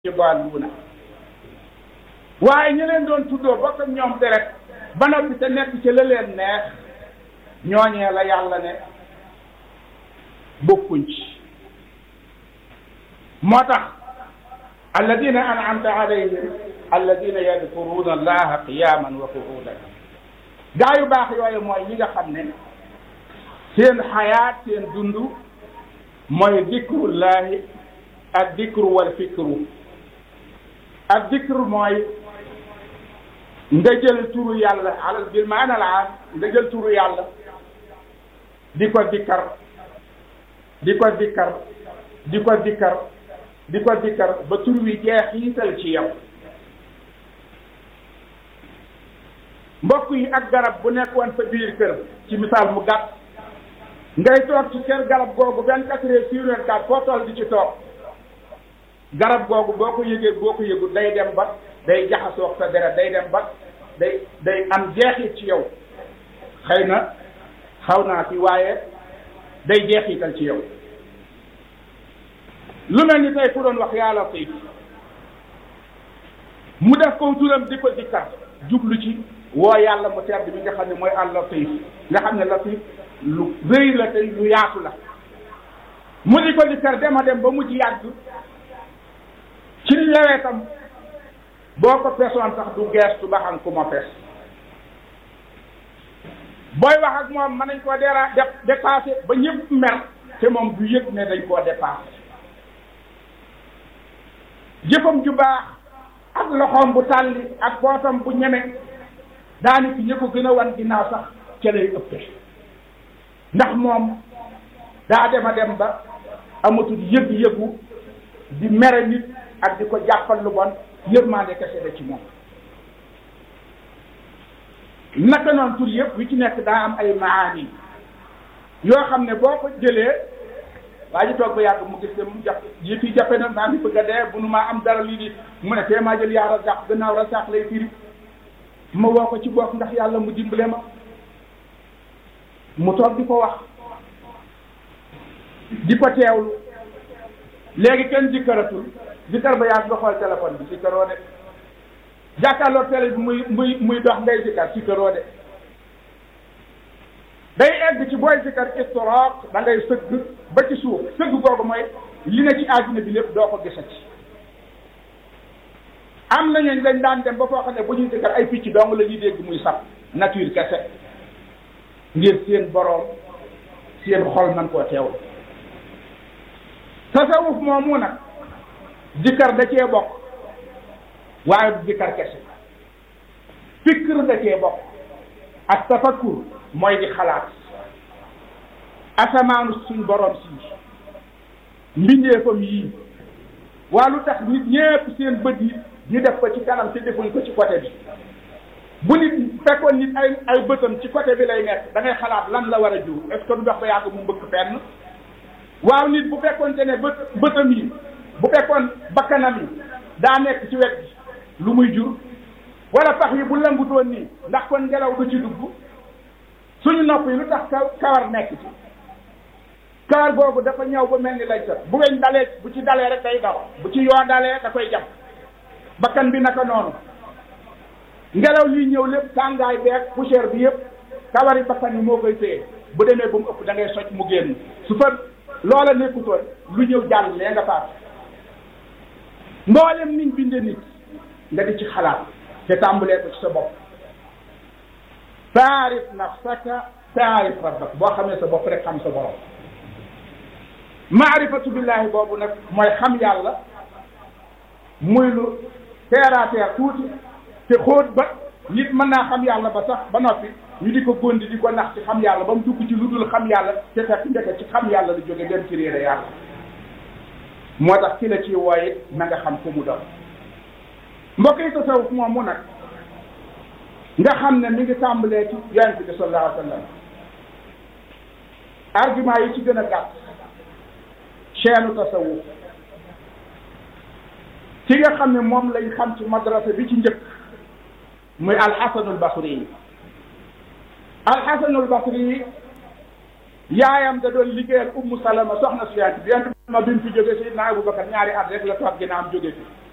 yudalluuna waaye ñi leen doon tuddoo bokk ak ñoom deret ba noppi te nekk ci la leen neex ñooñee la yàlla ne bokkuñ ci moo tax alladina an'amta alayhim alladina yadkuruna allaha qiyaman wa qu'udan gaa yu baax yooyu mooy ñi nga xam ne seen xayaat seen dund mooy dikrullahi ak dikru wal fikru ak dikru mooy nga jël turu yàlla alal bil maana al aam nga jël turu yàlla di ko dikkar di ko dikkar di ko dikkar di ko dikkar ba tur wi jeexiital ci yow mbokk yi ak garab bu nekkoon sa biir kër ci misaal mu gàtt ngay toog ci kër garab googu vingt quatre heures sur vingt quatre foo toll di ci toog garab googu boo ko yëgee boo ko yëgul day dem ba day jaxasoo sa deret day dem ba day day am jeexit ci yow xëy na xaw naa ci waaye day jeexital ci yow lu mel ni tey ku doon wax yaa Latiif mu def ko turam di ko dikkar jublu ci woo yàlla mu tedd mi nga xam ne mooy al Latiif nga xam ne Latiif lu rëy la te lu yaatu la mu di ko dikkar dema dem ba mujj yàgg ci lewetam boo ko pesoon sax du geestu ba xam ku ma pes booy wax ak moom mën nañ koo dera dépassé ba ñëpp mer te moom du yëg ne dañ koo dépassé jëfam ju baax ak loxoom bu tàlli ak pootam bu ñeme daani ki ñë ko gën a wan ginnaaw sax ca lay ëppe ndax moom daa dema dem ba amatul yëg-yëgu di mere nit ak di ko jàppal lu bon yërmande kese la ci moom naka noonu tur yëpp wi ci nekk daa am ay maani yoo xam ne boo ko jëlee waa ji toog ba yàgg mu gis ne mu jàpp yi fii jàppe na maa ngi bëgg a dee bu nu maa am dara lii di mu ne tee maa jël yaa razaq gannaaw razaq lay firi ma woo ko ci bopp ndax yàlla mu dimbale ma mu toog di ko wax di ko teewlu léegi kenn jikkaratul jikkar ba yàgg nga xool téléphone bi jikkaroo de jàkkaarloo télé bi muy muy muy dox ngay jikkar jikkaroo de day egg ci booy jikkar istiraaq da ngay sëgg ba ci suuf sëgg googu mooy li ne ci àdduna bi lépp doo ko gisati am nañu lañ daan dem ba foo xam ne bu ñuy jikkar ay picc dong la ñuy dégg muy sax nature kese ngir seen boroom seen xol man koo teewlu tasawuf moomu nag jikkar da cee bokk waaye du jikkar kese fikr da cee bokk ak tafakkur mooy di xalaat asamaanu suñ borom si mbindeefam yii waa lu tax nit ñépp seen bët yi ñu def ko ci kanam te defuñ ko ci côté bi bu nit fekkoon nit ay ay bëtam ci côté bi lay nekk da ngay xalaat lan la war a jur est-ce que du dox ba yàgg mu mbëkk fenn waaw nit bu fekkoonte ne bët bëtam yi bu fekkoon bakkanam yi daa nekk ci wet bi lu muy jur wala pax yi bu lëngutoon nii ndax kon ngelaw du ci dugg suñu nopp yi lu tax kawar nekk ci kawar boobu dafa ñëw ba mel ni lay sat bu weñ dalee bu ci dalee rek day daw bu ci yoo dalee da koy jàpp bakkan bi naka noonu ngelaw liy ñëw lépp tàngaay beeg poussière bi yëpp kawari bakkan yi moo koy téye bu demee ba mu ëpp da ngay socc mu génn su fa loola nekkutoon lu ñëw jàll lee nga faat mboolem niñ binde nit nga di ci xalaat te tàmbalee ko ci sa bopp taarif nafsaka taarif rabbak boo xamee sa bopp rek xam sa borom maarifatu billahi boobu nag mooy xam yàlla muy lu terre à terre tuuti te xóot ba nit mën naa xam yàlla ba sax ba noppi ñu di ko góndi di ko nax ci xam yàlla ba mu dugg ci lu dul xam yàlla te fekk ndeke ci xam yàlla lu jóge dem ci réere yàlla moo tax ki la ci wooye na nga xam fu mu doon mbokk yi tasawuf moom mu nag nga xam ne mi ngi tàmbalee ci yonent bi sallallahu alayhi wa sallam argument yi ci gën a gàtt chaîne tasawuf ci nga xam ne moom lañ xam ci madrasa bi ci njëkk muy alxasanul basri yi alxasanul basri yi yaayam da doon liggéeyal ummu salama soxna si yonent bi yonent bi ma bi mu fi jóge Seydina Abubakar ñaari at rek la toog ginnaaw am jóge fi